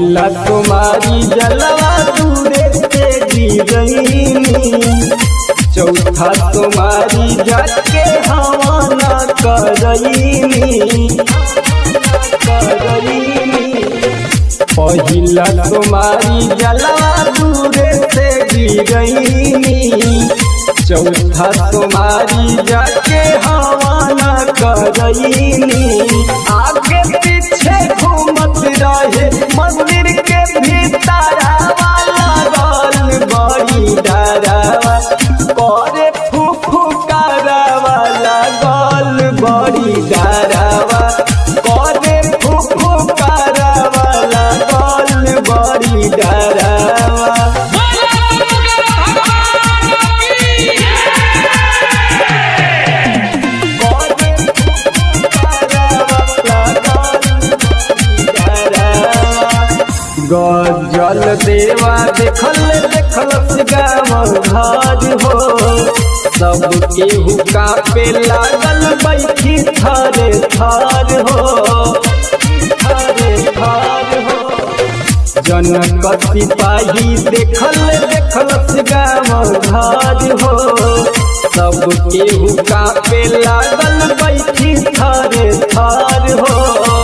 पहिला तुम्हारी जलवा दूरे से गिरईनी चौथा तुम्हारी जाके हवाना करईनी करईनी पहिला तुम्हारी जलवा दूरे से गिरईनी चौथा तुम्हारी जाके हवाना करईनी आगे पीछे घूमत रहे मंदिर के भीतर लगल बड़ी डरावा करे फूफू करावा लगल बड़ी डरावा करे फूफू करावा लगल बड़ी डरावा गजल देवा देखल देखल गाँव घर हो सब केहू कापे लागल बैठी थरे थर हो थरे थर हो जनक सिपाही देखल देखल गाँव घर हो सब केहू कापे लागल बैठी थरे थर हो